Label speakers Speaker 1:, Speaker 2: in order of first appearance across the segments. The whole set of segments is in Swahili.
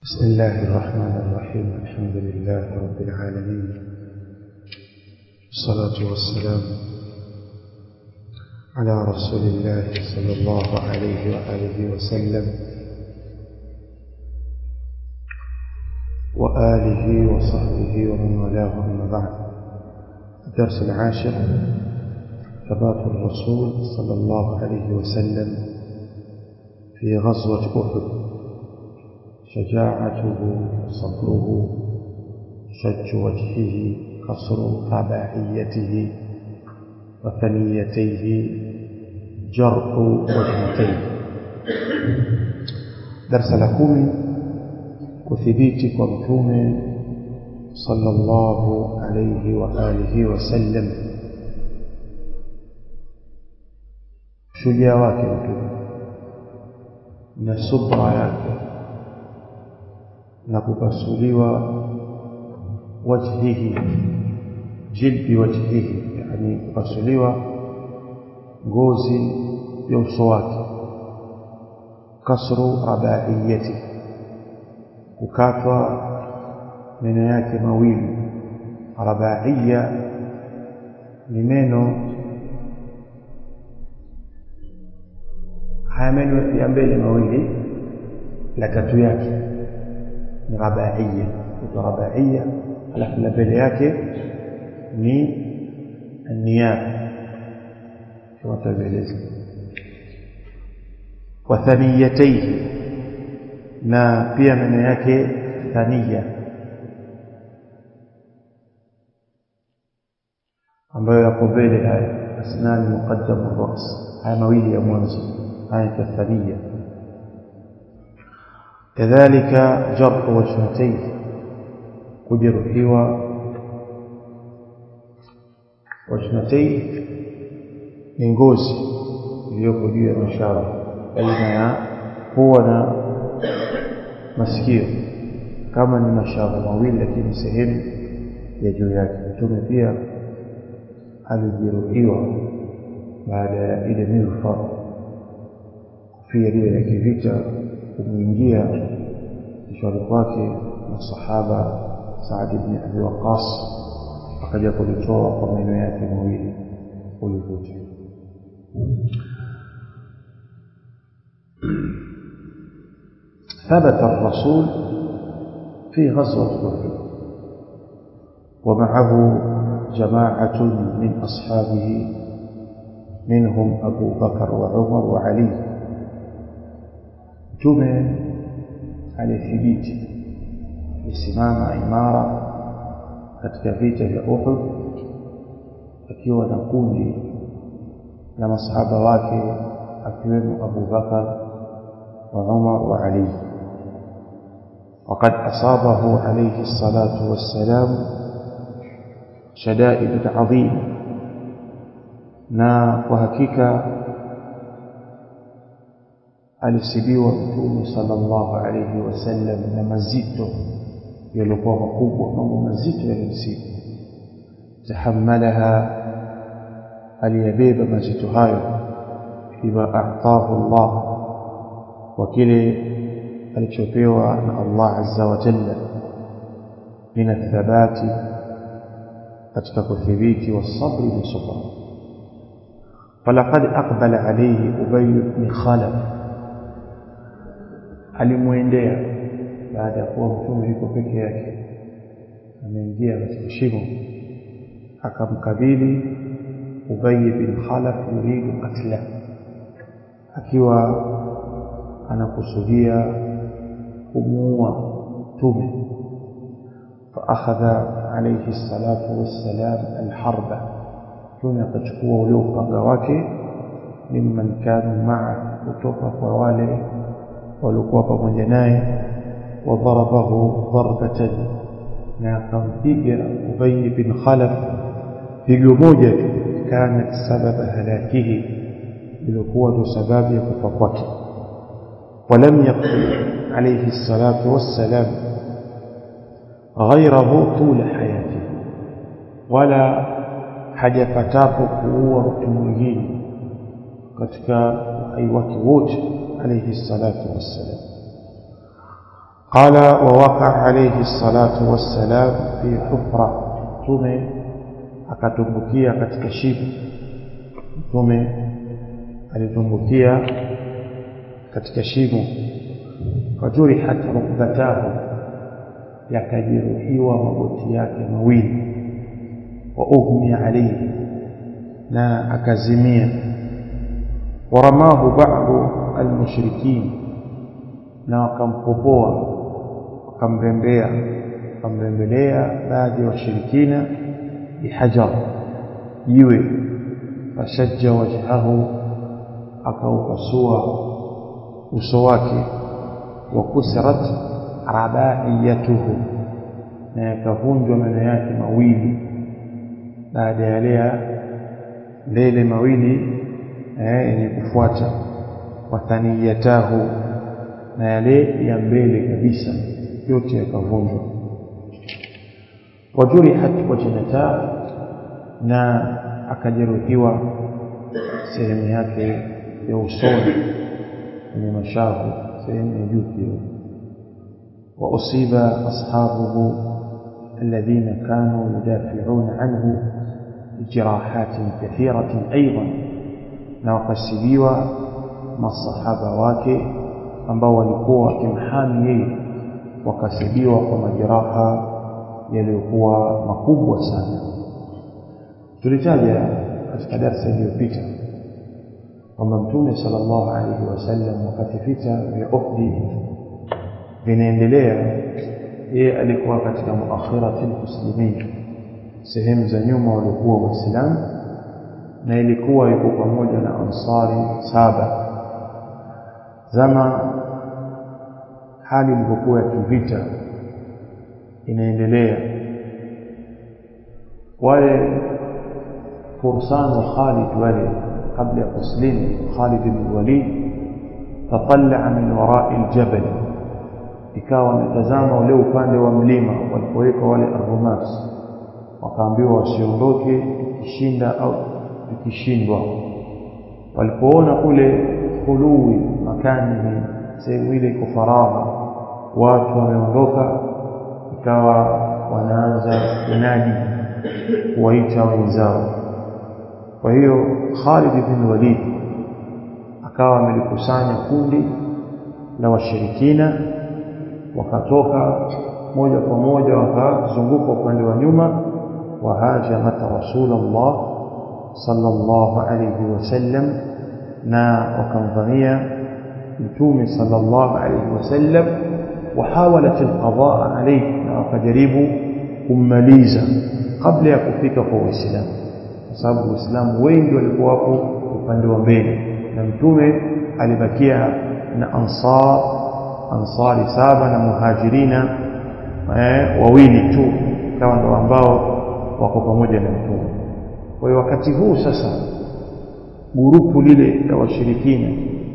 Speaker 1: بسم الله الرحمن الرحيم الحمد لله رب العالمين الصلاة والسلام على رسول الله صلى الله عليه وآله وسلم وآله وصحبه ومن والاه أما بعد الدرس العاشر ثبات الرسول صلى الله عليه وسلم في غزوة أحد شجاعته صبره شج وجهه قصر رباعيته وثنيتيه جرح وجنتيه درس لكم كثبيت كمتوم صلى الله عليه وآله وسلم shujaa wake mtume na subra yake na kupasuliwa wajhihi jilbi wajhihi yani kupasuliwa ngozi ya uso wake kasru rabaiyati kukatwa meno yake mawili rabaiya ni meno haya meno ya mbele mawili la tatu yake ni rabaiya ito rabaiya alafu la mbele yake ni niyab kama tavyoeleza wa thaniyataihi na pia meno yake thaniya ambayo yako mbele haya asnani muqaddamu ras haya mawili ya mwanzo haya thaniya كذلك جرح وجنتيه kujeruhiwa wajnatai ni ngozi iliyoko juu ya mashara baina ya pua na masikio kama ni mashara mawili lakini sehemu ya juu yake mtume pia alijeruhiwa baada ya ile milfa kufia lile la kivita kumwingia kichwani kwake na sahaba Saad ibn Abi Waqqas akaja kulitoa kwa meno yake mawili ulivuta ثبت الرسول في غزوة أحد ومعه جماعة من أصحابه منهم أبو بكر وعمر وعلي mtume alithibiti alisimama imara katika vita vya Uhud akiwa na kundi la masahaba wake akiwemo Abu Bakar wa Umar wa Ali وقد أصابه عليه الصلاة والسلام شدائد عظيمة na kwa hakika alisibiwa mtume sallallahu alayhi wasallam na mazito yaliokuwa makubwa mambo mazito yalimsibu tahammalaha aliyabeba mazito hayo bima a'tahu Allah wa kile alichopewa na Allah azza wa jalla min athabati katika kuthibiti wasabri na subra falaqad aqbala alayhi ubay ibn khalaf alimwendea baada ya kuwa mtume yuko peke yake ameingia katika shimo akamkabili Ubay bin Khalaf yuridu katla akiwa anakusudia kumuua mtume فاخذ عليه الصلاه والسلام الحرب mtume akachukua ule upanga wake mimman kanu maa kutoka kwa wale walikuwa pamoja naye wadharabahu darbatan na akampiga Ubay bin Khalaf pigo moja tu kanat sababa halakihi ilikuwa ndo sababu ya kufa kwake ولم يقتل عليه الصلاة والسلام غيره طول حياته ولا hajapatapo kuua mtu mwingine katika uhai wake wote alayhi salatu wassalam قال ووقع عليه الصلاة والسلام في حفرة mtume akatumbukia katika shimo mtume alitumbukia katika shimo fajurihat rukbatahu yakajeruhiwa magoti yake mawili wa ughmiya alayhi na akazimia waramahu ba'du almushrikin na wakampopoa wakamrembea wakamrembelea baadhi ya washirikina bihajar jiwe fashajja wajhahu akaupasua uso wake wa kusirat rabaiyatuhu na yakavunjwa meno yake mawili baada ya lea lele mawili yenye kufuata wathaniyatahu na yale ya mbele kabisa yote yakavunjwa wajurihat wajnata na akajeruhiwa sehemu yake ya usoni kwenye mashavu sehemu ya juu pia وأصيب أصحابه الذين كانوا يدافعون عنه بجراحات كثيرة أيضا نوقسبيوا مع الصحابة wake ambao walikuwa wakimhami yeye wakasibiwa kwa majeraha yaliyokuwa makubwa sana tulitaja katika darsa iliyopita kwamba mtume sallallahu alaihi wasallam wakati vita vya Uhud vinaendelea yeye alikuwa katika muakhirati almuslimin sehemu za nyuma walikuwa waislamu na ilikuwa yuko pamoja na ansari saba zama hali ilivyokuwa ya kivita inaendelea wale fursan wa Khalid wale kabla ya kuslimu Khalid bin Walid tatallaa min warai aljabal ikawa wanatazama ule upande wa mlima walipoweka wale arhumas wakaambiwa wasiondoke tukishinda au tukishindwa walipoona kule khului makani sehemu ile iko faragha watu wameondoka ikawa wanaanza kunadi kuwaita wenzao kwa hiyo Khalid bin Walid akawa amelikusanya kundi la washirikina wakatoka moja kwa moja wakazunguka upande wa nyuma wahajamat rasulullah sallallahu alayhi wasallam na wakamvamia mtume sallallahu alayhi wasallam وحاولت القضاء عليه na wakajaribu kummaliza kabla ya kufika kwa Uislamu kwa sababu Uislamu wengi walikuwa hapo upande wa mbele na mtume alibakia na ansar ansari saba na muhajirina eh, wawili tu kama ndo ambao wako pamoja na mtume kwa hiyo wakati huu sasa gurupu lile la washirikina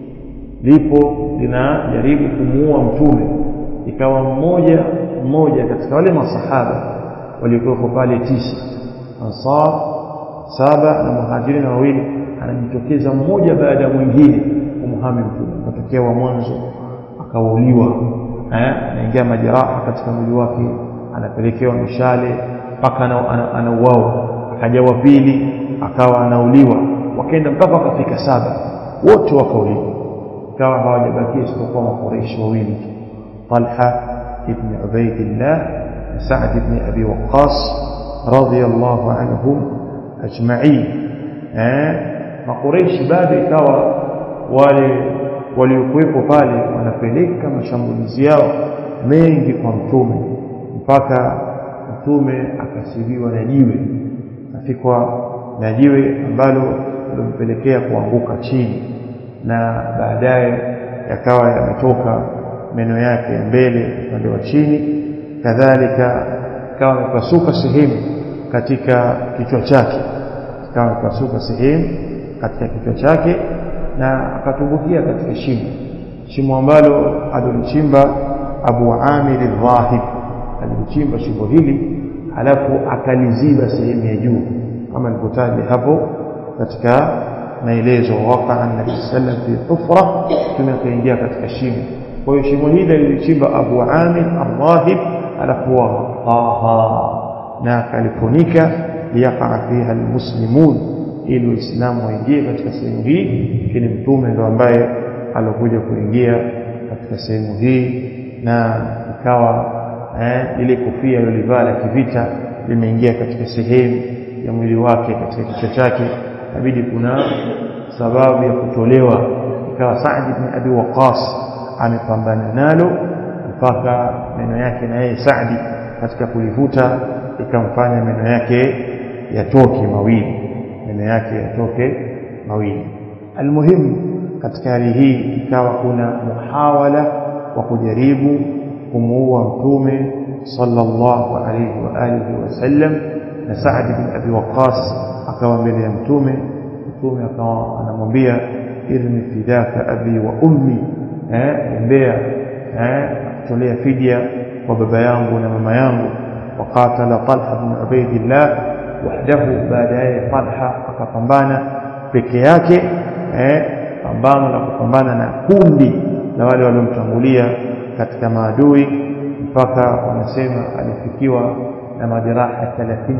Speaker 1: lipo linajaribu kumuua mtume ikawa mmoja mmoja katika wale masahaba waliokuwa pale tisa ansar saba na muhajirina wawili anajitokeza mmoja baada ya mwingine kumhami mtume akatokea wa mwanzo akauliwa eh anaingia majeraha katika mwili wake anapelekewa mishale mpaka anauawa akaja wa pili akawa anauliwa wakaenda mpaka wakafika saba wote wakauliwa ikawa hawajabakia isipokuwa makoreishi wawili Talha ibn Ubaidillah na Sa'd ibn Abi Waqqas radiyallahu anhum ajma'in eh makoreishi bado ikawa wale waliokuwepo pale wanapeleka mashambulizi yao mengi kwa mtume mpaka mtume akasibiwa na jiwe afikwa na jiwe ambalo lilompelekea kuanguka chini na baadaye yakawa yametoka meno yake ya mbele upande wa chini kadhalika ikawa amepasuka sehemu katika kichwa chake ikawa amepasuka sehemu katika kichwa chake na akatumbukia katika shimo shimo ambalo alilichimba Abu Amir al-Rahib alilichimba shimo hili halafu akaliziba sehemu ya juu kama nilivyotaja hapo katika maelezo waqa an-nabi sallam fi hufra tumekaingia katika shimo kwa hiyo shimo hili lilichimba Abu Amir Al-Wahib alafu waghattaha na akalifunika liyaqa fiha almuslimun ili Uislamu waingie katika sehemu hii lakini mtume ndo ambaye alokuja kuingia katika sehemu hii na ikawa eh, ile kofia alilivaa la kivita limeingia katika sehemu ya mwili wake katika kichwa chake inabidi kuna sababu ya kutolewa ikawa Saad ibn Abi Waqqas amepambana nalo mpaka meno yake na yeye Saadi katika kulivuta ikamfanya meno yake yatoke mawili meno yake yatoke mawili almuhimu katika hali hii ikawa kuna muhawala wa kujaribu kumuua mtume sallallahu alayhi wa alihi wasallam na Saad bin Abi Waqqas akawa mbele ya mtume mtume akawa anamwambia irmi fidaka abi wa ummi eh mbea eh kutolea fidia kwa baba yangu na mama yangu وقاتل طلحه بن عبيد الله وحده baadaye Talha akapambana peke yake eh pambano la kupambana na kundi la wale waliomtangulia katika maadui mpaka wanasema alifikiwa na majeraha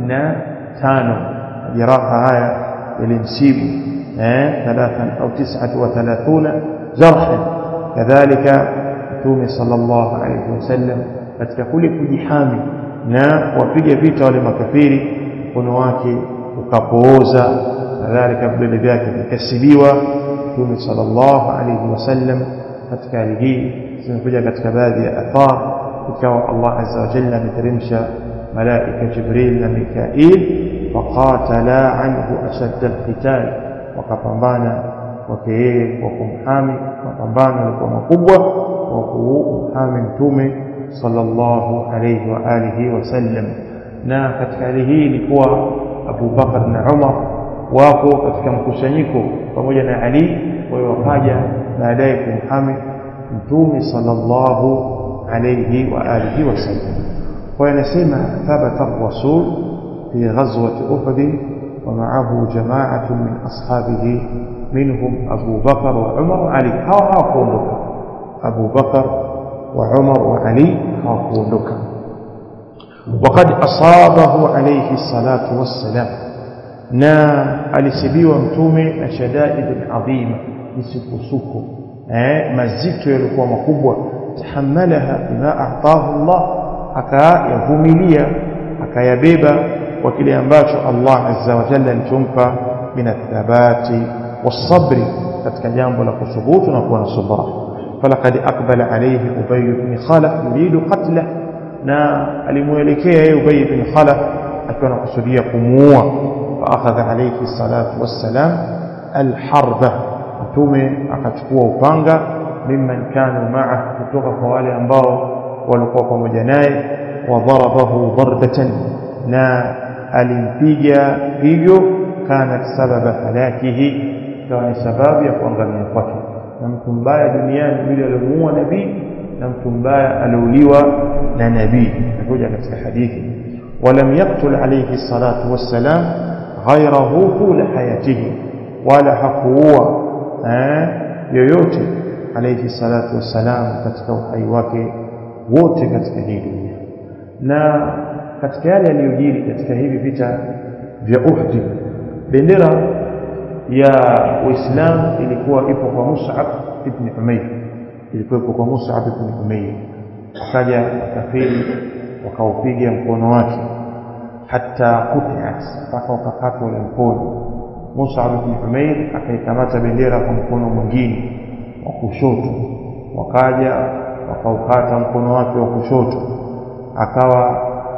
Speaker 1: 35 majeraha haya yalimsibu eh 3 au 39 jarhan kadhalika mtume sallallahu alayhi wasallam katika kule kujihami na kuwapiga vita wale makafiri mkono wake ukapooza kadhalika vidole vyake vikasibiwa mtume sallallahu alayhi wasallam katika hali hii zimekuja katika baadhi ya athar ikawa Allah azza wa jalla ameteremsha malaika Jibril na Mikail faqatala anhu ashadda alqital wakapambana kwake yeye kwa kumhami mapambano yalikuwa makubwa kwa kumhami mtume sallallahu alayhi wa alihi wasallam na katika hali hii ilikuwa Abu Bakar na Umar wako katika mkusanyiko pamoja na Ali kwa hiyo wakaja baadaye kumhami mtume sallallahu alayhi wa alihi wasallam kwa anasema thabata ar-rasul fi ghazwati Uhud ومعه جماعة من أصحابه منهم أبو بكر وعمر وعلي هاو هاو كوندوك أبو بكر وعمر وعلي هاو كوندوك وقد أصابه عليه الصلاة والسلام نا alisibiwa mtume na shadaid adhima misukosuko eh mazito yalikuwa makubwa tahammalaha bima ataahu Allah akayavumilia akayabeba kwa kile ambacho Allah azza wa jalla alichompa min athabati wasabri katika jambo la kuthubutu na kuwa na subra falaqad aqbala alayhi ubay ibn khalaf yuridu qatla na alimuelekea yeye ubay ibn khalaf akiwa anakusudia kumuua faakhadha alayhi salatu wassalam alharba mtume akachukua upanga mimman kanu ma'a kutoka kwa wale ambao walikuwa pamoja naye wa darabahu darbatan na alimpiga hivyo kanat sababa halakihi ikawa ni sababu ya kuangamia kwake na mtu mbaya duniani yule aliyomuua nabii na mtu mbaya aliuliwa na nabii nakuja katika hadithi ولم يقتل عليه الصلاة والسلام غيره طول حياته ولا حقوه yoyote alayhi salatu wassalam katika uhai wake wote katika hii dunia na katika yale yaliyojiri katika hivi vita vya Uhud bendera ya Uislamu ilikuwa ipo kwa Mus'ab ibn Umayr ilikuwa ipo kwa Mus'ab ibn Umayr wakaja wakafiri wakaupiga mkono wake hata kutiat mpaka ukakatwa ule mkono Mus'ab ibn Umayr akaikamata bendera kwa mkono mwingine wa kushoto wakaja wakaukata mkono wake wa kushoto akawa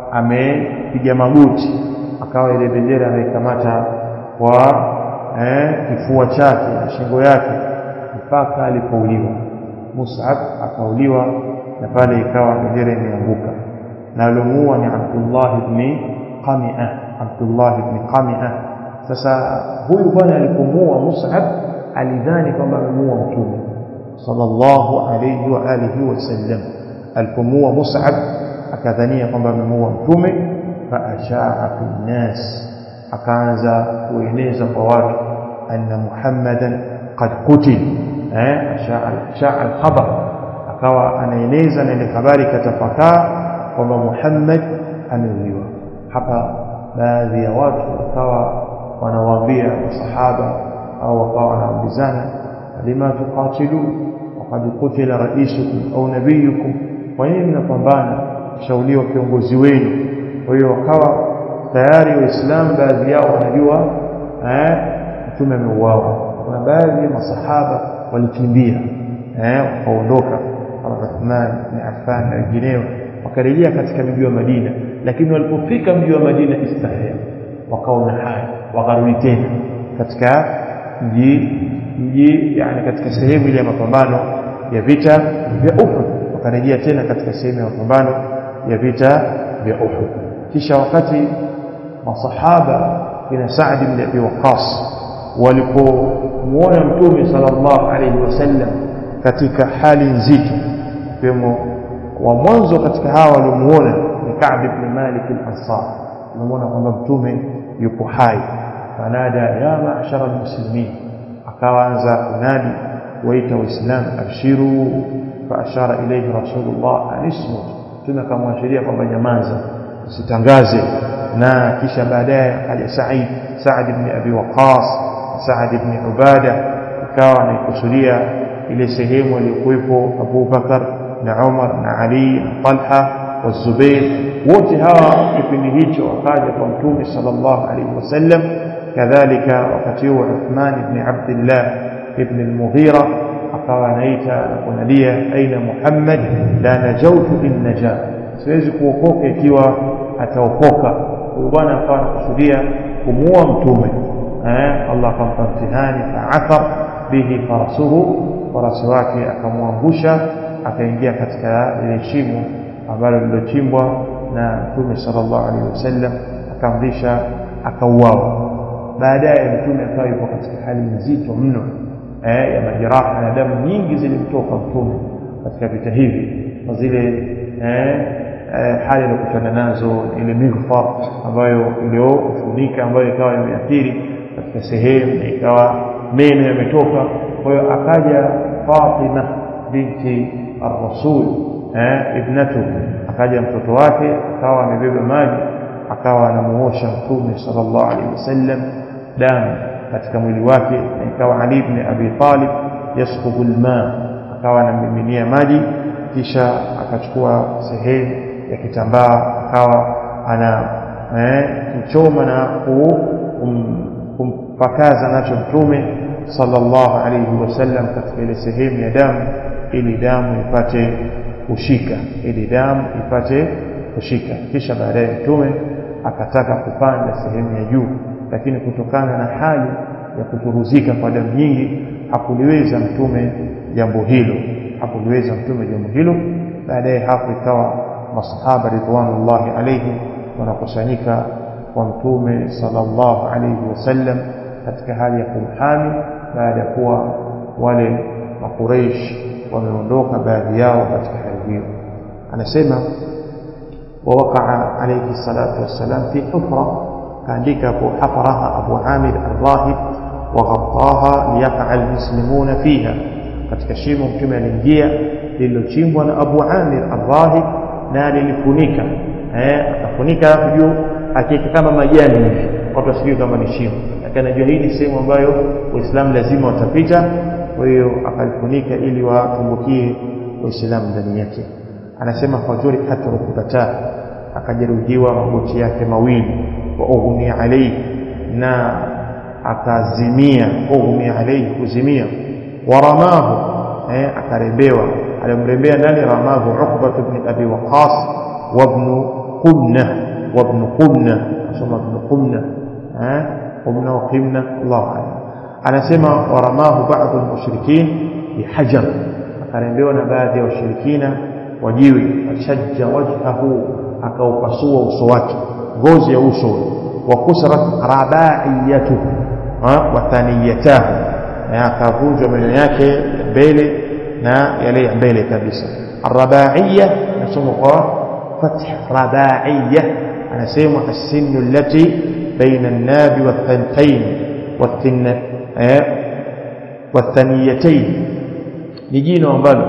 Speaker 1: amepiga magoti akawa ile bendera ameikamata kwa eh, kifua chake na shingo yake mpaka alipouliwa Mus'ab akauliwa na pale ikawa bendera imeanguka na alimuua ni Abdullah ibn Qami'ah Abdullah ibn Qami'ah sasa huyu bwana alipomuua Mus'ab alidhani kwamba amemuua mtume sallallahu alayhi wa alihi wasallam alipomuua Mus'ab akadhania kwamba amemuua mtume faashaa fi nnas akaanza kueneza kwa watu anna muhammadan qad qutil eh ashaa al-khabar akawa anaeneza na ile habari katafakaa kwamba Muhammad ameuliwa hapa baadhi ya watu wakawa wanawaambia masahaba au wakawa wanaambizana lima tuqatilun waqad qutila raisukum au nabiyukum kwa nini mnapambana shauliwa kiongozi wenu kwa hiyo wakawa tayari waislamu baadhi yao wanajua eh mtume ameuawa kuna baadhi ya masahaba walikimbia eh wakaondoka kama Uthman bin Affan na wengineo wakarejea katika mji wa Madina lakini walipofika mji wa Madina istahya wakaona haya wakarudi tena katika mji mji yani katika sehemu ile ya mapambano ya vita vya Uhud wakarejea tena katika sehemu ya mapambano ya vita vya Uhud kisha wakati masahaba kina Saad ibn Abi Waqqas walipomuona mtume sallallahu alayhi wasallam katika hali nzito kiwemo wa mwanzo katika hawa waliomuona ni Ka'b ibn Malik al-Ansar tunamuona kwamba mtume yupo hai fanada ya ma'shara al-muslimin akaanza kunadi waita waislamu abshiru fa ashara ilayhi rasulullah anismut mtume akamwashiria kwamba nyamaza usitangaze na kisha baadaye akaja Said Saad ibn Abi Waqqas Saad ibn Ubada ikawa anaikusudia ile sehemu aliyokuwepo Abu Bakar na Umar na Ali na Talha wa Zubair wote hawa kipindi hicho wakaja kwa mtume sallallahu alaihi wasallam kadhalika wakati huo Uthman ibn Abdullah ibn al-Mughira akawa anaita na kunadia aina Muhammad la najautu in naja siwezi kuokoka ikiwa ataokoka huyu bwana akawa anakusudia kumuua mtume eh Allah akampa mtihani fa'athar bihi farasuhu farasi wake akamwangusha akaingia katika ile shimo ambalo lilochimbwa na mtume sallallahu alaihi wasallam akamrisha akauawa baadaye mtume akawa yuko katika hali nzito mno eh, ya majeraha na damu nyingi zilimtoka mtume katika vita hivi kwa zile eh, eh, hali aliyokutana nazo ile mighfar ambayo iliyofunika ambayo ikawa imeathiri katika sehemu na ikawa meno yametoka kwa hiyo akaja Fatima binti ar-Rasul eh, ibnatu akaja mtoto wake akawa amebeba maji akawa anamuosha mtume sallallahu alaihi wasallam damu katika mwili wake na ikawa Ali ibn Abi Talib yasqubu alma akawa anamiminia maji kisha akachukua sehemu ya kitambaa akawa ana eh, kichoma na kum, kumpakaza nacho mtume sallallahu alayhi wasallam katika ile sehemu ya damu ili damu ipate kushika ili damu ipate kushika kisha baadaye mtume akataka kupanda sehemu ya juu lakini kutokana na hali ya kuturuzika kwa damu nyingi hakuliweza mtume jambo hilo hakuliweza mtume jambo hilo baadaye hapo ikawa masahaba ridwanullahi alayhim wanakusanyika kwa mtume sallallahu alayhi wasallam katika hali ya kumhami baada ya kuwa wale makureish wameondoka baadhi yao katika hali hiyo anasema ووقع عليه الصلاة والسلام في حفرة كان أبو حفرها أبو عامر الراهب وغطاها ليقع المسلمون فيها katika shimo mtume aliingia lililochimbwa na Abu Amir Ar-Rahib na lilifunika eh akafunika juu akiweka kama majani hivi watu wasijue kama ni shimo lakini anajua hii ni sehemu ambayo waislamu lazima watapita kwa hiyo akalifunika ili watumbukie waislamu ndani yake anasema fajuri hatrukubata akajeruhiwa magoti yake mawili wa ughmi alayhi na akazimia ughmi alayhi kuzimia waramahu eh akarembewa alimrembea nani ramahu ukba ibn abi waqas wa ibn qumna wa ibn qumna asoma ibn qumna eh qumna wa qimna Allah alam anasema waramahu baadhi almushrikin bihajar akarembewa na baadhi ya washirikina wajiwe washajja wajhahu akaupasua uso wake ngozi ya uso wa kusrat rabaiyatuhu wa thaniyatahu na akavunjwa meno yake ya mbele na yale ya mbele kabisa arabaiya nasoma kwa fath rabaiya anasema as-sinnu allati baina an-nabi wath-thantayn wath-thaniyatayn ni jino ambalo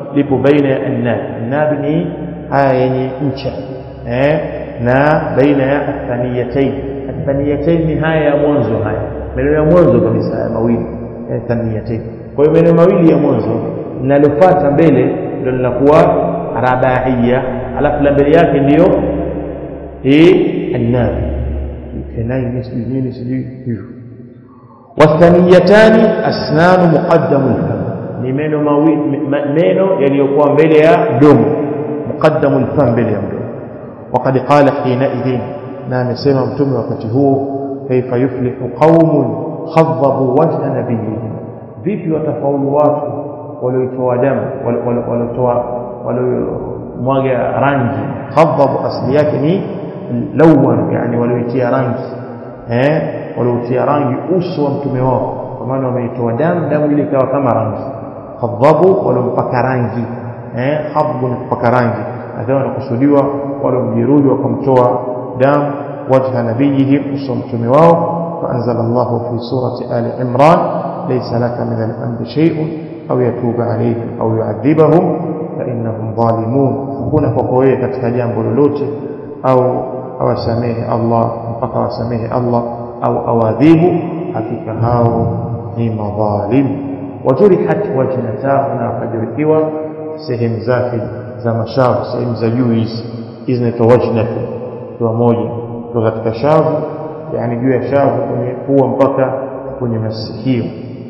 Speaker 1: lipo baina ya annab annab ni haya yenye ncha eh na baina ya athaniyatain athaniyatain ni haya ya mwanzo haya maneno ya mwanzo kabisa haya mawili athaniyatain kwa hiyo maneno mawili ya mwanzo linalofuata mbele ndio linakuwa rabaiya alafu la mbele yake ndiyo hii annab kenai sijui nini sijui hivyo wathaniyatani asnanu muqaddamu lfam ni meno mawili meno yaliyokuwa mbele ya mdomo muqaddamu lfam mbele ya mdomo وقد قال حينئذ نعم سيما متوم وقت هو كيف يفلح قوم خضبوا وجه نبيهم vipi watafaulu watu walioitoa damu waliotoa waliomwaga rangi khadhabu asli yake ni lawan yani walioitia rangi eh waliotia rangi uso wa mtume wao kwa maana wameitoa damu damu ile ikawa kama rangi khadhabu waliompaka rangi eh khadhabu kupaka rangi akawa anakusudiwa walomjeruhi wakamtoa damu wajha nabiyihim uso wa mtume wao فأنزل الله في سورة آل عمران ليس لك من الأمر شيء أو يتوب عليهم أو يعذبهم فإنهم ظالمون هنا فقوية katika jambo lolote au awasamehe Allah mpaka wasamehe Allah au awadhibu hakika hao ni madhalim wajurihat wajnatahu na wakajeruhiwa sehemu zake za mashavu sehemu za juu hizi hizi zinaitwa wajnatu kwa moja kwa katika shavu yani juu ya shavu kwenye pua mpaka kwenye masikio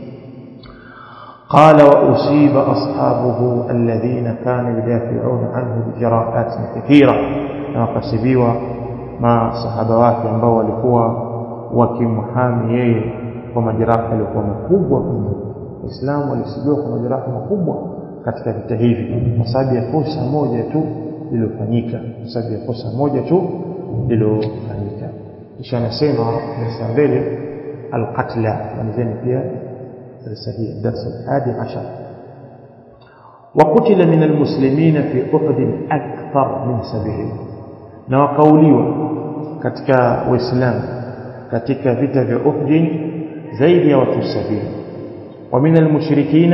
Speaker 1: قال وأصيب أصحابه الذين كانوا يدافعون عنه بجراءات كثيرة وقسبيوا مع صحابة wake ambao walikuwa wakimhami yeye kwa majeraha yalikuwa makubwa mno waislamu walisibiwa kwa majeraha makubwa katika vita hivi kwa sababu ya kosa moja tu lililofanyika kwa sababu ya kosa moja tu lililofanyika kisha anasema darasa mbele alqatla malizeni pia darasa hii darasa hadi 10 وقتل من المسلمين في أحد أكثر من سبعين na wakauliwa katika waislamu katika vita vya Uhud zaidi ya watu 70 ومن المشركين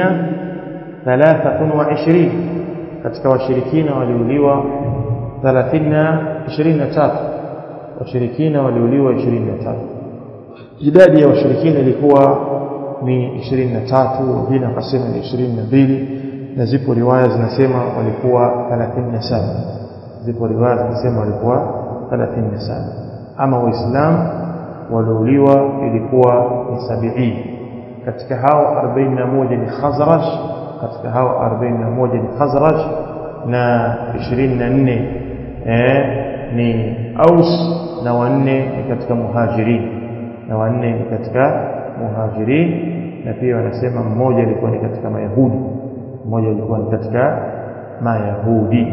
Speaker 1: 23 katika washirikina waliuliwa 30 23 washirikina waliuliwa 23 idadi ya washirikina ilikuwa ni 23 wengine wakasema ni 22 na zipo riwaya zinasema walikuwa 37 zipo riwaya zinasema walikuwa 37 ama waislamu waliouliwa ilikuwa ni 70 katika hao 41 ni Khazraj katika hao 41 ni Khazraj na 24 eh ni Aus na wanne ni katika muhajirin na wanne ni katika muhajirin na pia wanasema mmoja alikuwa ni katika mayahudi mmoja alikuwa ni katika mayahudi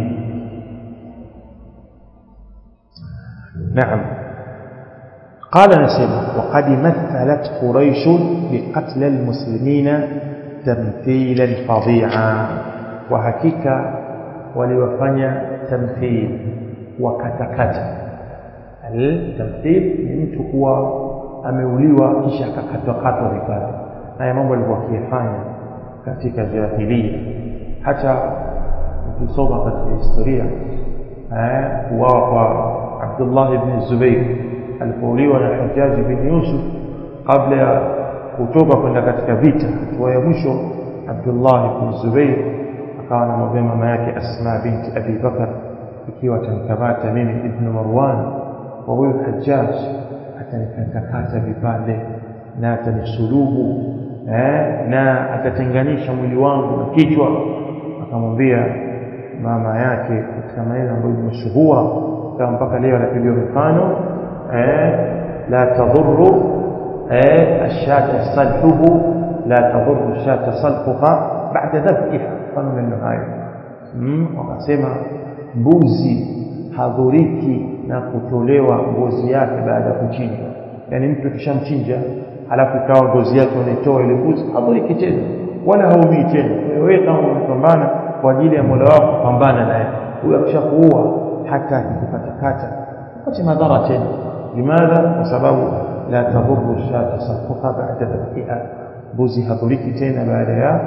Speaker 1: نعم قال نسيم وقد مثلت قريش بقتل المسلمين تمثيلا فظيعا وحقيقة ولوفنيا تمثيل وكتكتا التمثيل ni mtu kuwa ameuliwa kisha akakatwakatwa vipande haya mambo alikuwa akiyafanya katika jahilia hata ukisoma katika historia kuwawa kwa Abdullah ibn Zubair alipouliwa na Hajjaj bin Yusuf kabla ya kutoka kwenda katika vita hatua ya mwisho Abdullah ibn Zubair akawa anamwambia mama yake Asma binti Abi Bakar ikiwa atamkamata mimi ibn Marwan kwa huyo Hajjaj atanikatakata vipande na atanisulubu eh, na atatenganisha mwili wangu na kichwa akamwambia mama yake katika maneno ambayo ni mashuhura kama mpaka leo anapigiwa mfano eh, la tadhurru eh, ashata salhuhu la tadhurru shata salhuha baada dhabhiha mfano maneno hayo mm, wakasema mbuzi hadhuriki na kutolewa ngozi yake baada ya kuchinjwa yani mtu kishamchinja alafu ikawa ngozi yake unaitoa ile mbuzi hadhuriki tena wala haumii tena wewe kama umepambana kwa ajili ya Mola wako pambana naye huyo akishakuua hata akikukatakata upate madhara tena limadha kwa sababu la tadhuru shata safuha baada dhabhiha mbuzi hadhuriki tena baada ya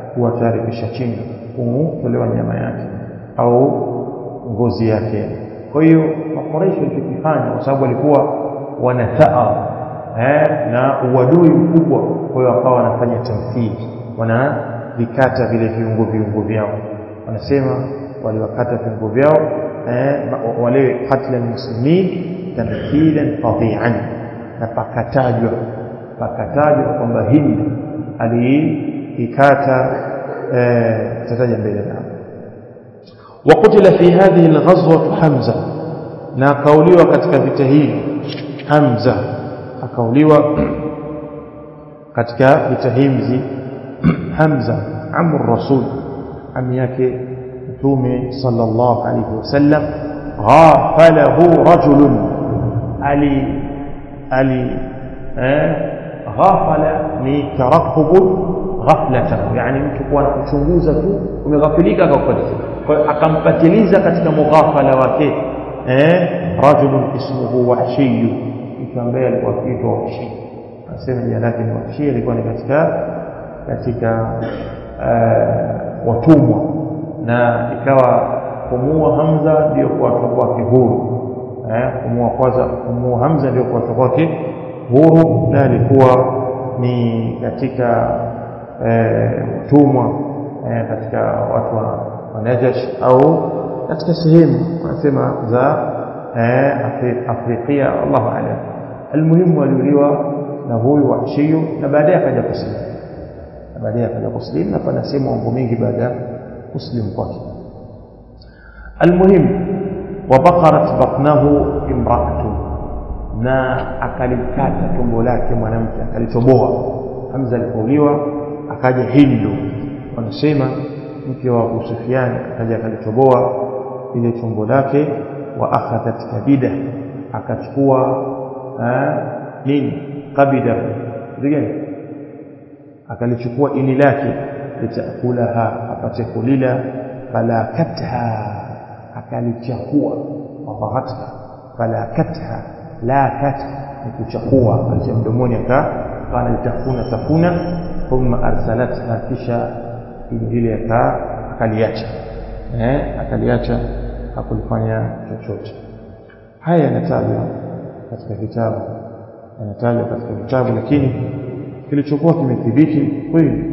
Speaker 1: kuwa tayari kishachinjwa kutolewa nyama yake au ngozi yake kwa hiyo makoresho walichokifanya kwa sababu walikuwa wanataa eh, na uadui mkubwa kwa hiyo wakawa wanafanya tamthili wanavikata vile viungo viungo vyao wanasema waliwakata viungo vyao eh, wale katla almuslimin tamthilan fadhi'an na pakatajwa pakatajwa kwamba Hind aliikata eh, tataja mbele nao وقتل في هذه الغزوة حمزة na akauliwa katika vita hivi Hamza akauliwa katika vita hivi Hamza amru rasul ami yake mtume sallallahu alayhi wasallam ghafalahu rajulun ali ali eh ghafala ni tarakubu ghaflatahu yani mtu kuwa kuchunguza tu umeghafilika akakupatia kwa akampatiliza katika mughafala wake eh rajulun ismuhu wahshiy mtu ambaye alikuwa akiitwa wahshi anasema jina lake ni wahshi alikuwa ni katika katika watumwa na ikawa kumua Hamza ndio kuwatoa kwake huru eh kumua kwanza kumua Hamza ndio kuwatoa kwake huru na alikuwa ni katika watumwa eh, katika watu wa, wa Najash au katika sehemu wanasema za eh, Afrikia Allahu a'lam almuhimu aliuliwa na huyu Wahshiyu na baadaye akaja kusilimu na baadaye akaja kusilimu na panasema mambo mengi baada ya kusilimu kwake almuhimu wabakarat batnahu imraatu na akalikata tumbo lake mwanamke akalitoboa Hamza alipouliwa akaja Hindu wanasema mke wa Abu Sufyan akaja akalitoboa ile tumbo lake wa akhadhat kabida akachukua nini kabida gani akalichukua ini lake litakulaha apate kulila falakatha akalichakua wabahatha falakatha la kat ni kuchakua alicha mdomoni akaana litafuna tafuna thumma arsalatha kisha ile aka akaliacha eh akaliacha hakulifanya chochote haya yanatajwa katika vitabu yanatajwa katika vitabu lakini kilichokuwa kimethibiti kweli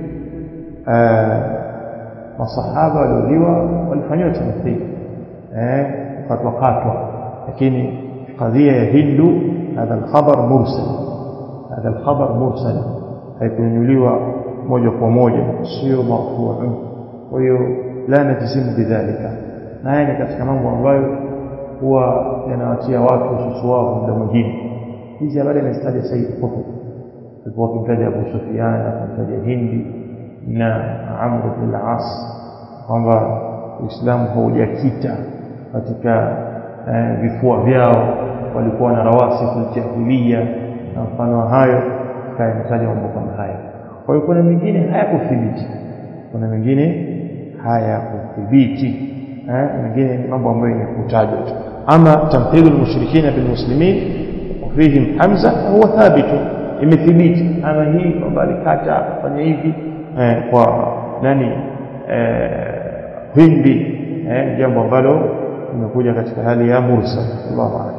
Speaker 1: masahaba waliuliwa walifanyiwa tamthili eh katwa katwa lakini qadhiya ya hindu hadha alkhabar mursal hadha alkhabar mursal haikunyuliwa moja kwa moja sio marfu'un kwa hiyo la najisimu bidhalika na haya ni katika mambo ambayo huwa yanawatia watu ususu wao muda mwingine hizi habari amezitaja Said Qutb alikuwa akimtaja Abu Sufyan akimtaja Hindi na Amr ibn al-As kwamba Uislamu haujakita katika eh, vifua vyao walikuwa na rawasifu jahiliya na mfano hayo kayanataja mambo kama haya kwa hiyo kuna mengine hayakuthibiti kuna mengine hayakuthibiti eh, mengine ni mambo ambayo yamekutajwa tu ama tamthilu almushrikina bilmuslimin fihim hamza huwa thabitu imethibiti ama hii kwamba alikata afanya hivi eh, kwa nani eh, hindi eh, jambo ambalo limekuja katika hali ya mursal Allahu a'lam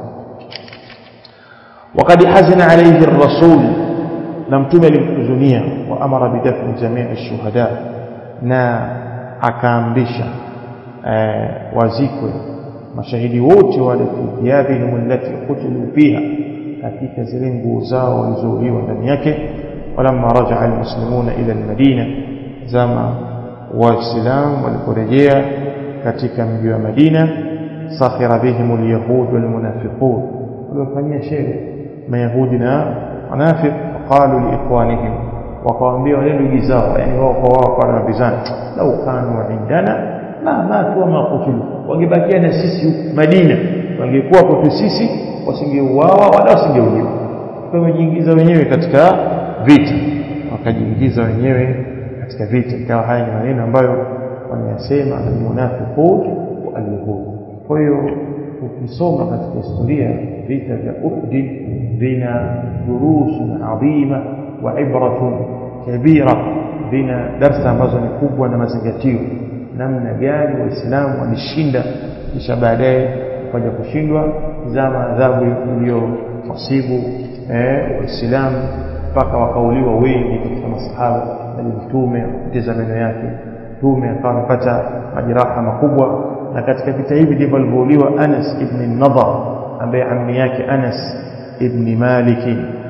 Speaker 1: وقد حزن عليه الرسول لم تمل الحزنية وأمر بدفن جميع الشهداء نا akaamrisha eh, wazikwe mashahidi wote wale fi thiyabihim allati qutilu fiha katika zile nguo zao walizouliwa ndani yake walamma rajaa almuslimuna ila almadina zama waislamu waliporejea katika mji wa Madina sakhira bihim alyahud walmunafiqun waliofanyia sherehe mayahudi na wanafiq waqalu liikhwanihim wakawaambia wale ndugu zao yani wao kwa wao kwa nabizana lau kanu indana ma matu ma kutilu wangebakia na sisi Madina wangekuwa kwetu sisi wasingeuawa wala wasingeuliwa kwa wamejiingiza wenyewe katika vita wakajiingiza wenyewe katika vita ikawa haya ni maneno ambayo wanayasema almunafiqun wa alyahud kwa hiyo ukisoma katika historia vita vya Uhud vina durusun adhima wa ibratun kabira vina darsa ambazo ni kubwa na mazingatio namna gani waislamu walishinda kisha baadaye wakaja kushindwa zama adhabu iliyowasibu eh, waislamu mpaka wakauliwa wengi katika masahaba bali mtume akapoteza meno yake mtume akawa amepata majeraha makubwa na katika vita hivi ndivyo alivyouliwa Anas ibn Nadhar ambaye ammi yake Anas ibn Malik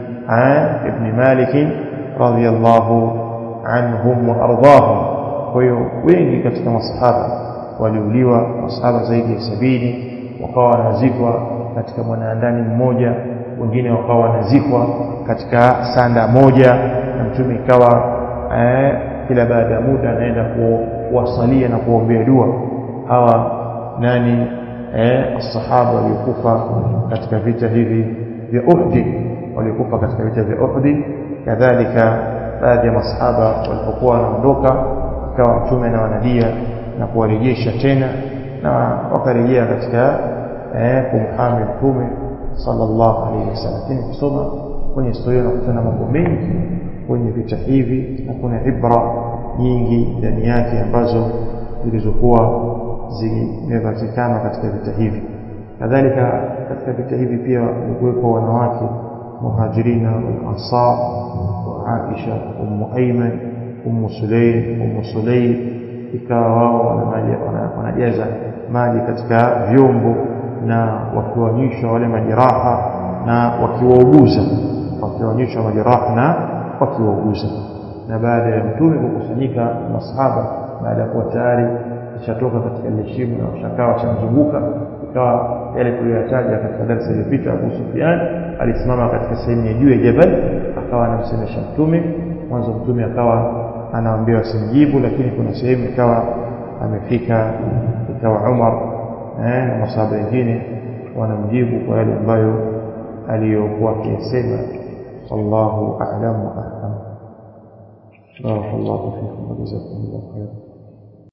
Speaker 1: ibn Malik radhiyallahu anhum wa ardahum kwa hiyo wengi katika masahaba waliuliwa masahaba zaidi ya sabini wakawa wanazikwa katika mwanaandani mmoja wengine wakawa wanazikwa katika sanda moja na mtume ikawa eh, kila baada ya muda anaenda kuwasalia na kuombea dua hawa nani eh, asahaba waliokufa katika vita hivi vya Uhud waliokufa katika vita vya Uhud kadhalika baadhi ya masahaba walipokuwa wanaondoka ikawa mtume na wanadia na kuwarejesha tena na wakarejea katika eh, kumhami mtume sallallahu alaihi wasallam lakini kusoma kwenye historia unakutana mambo mengi kwenye vita hivi na kuna ibra nyingi ndani yake ambazo zilizokuwa zimepatikana katika vita hivi kadhalika katika vita hivi pia walikuwepo wanawake muhajirina wal ansar wa Aisha ummu Ayman ummu Sulaym ummu Sulaym ikawa wao wanajaza maji katika vyombo na wakiwanyisha wale majeraha na wakiwauguza wakiwanyisha majeraha na wakiwauguza na baada ya mtume kukusanyika masahaba baada ya kuwa tayari ishatoka katika ile shimo na washakaa wachamzunguka ikawa yale tuliyoyataja katika darasa iliyopita Abu Sufyan alisimama katika sehemu ya juu ya jabal akawa anamsemesha mtume mwanzo mtume akawa anaambia wasimjibu lakini kuna sehemu ikawa amefika ikawa Umar eh, na masahaba wengine wanamjibu kwa yale ambayo aliyokuwa akiyasema wallahu a'lam wa ahkam barakallahu fikum wa jazakumullahu khairan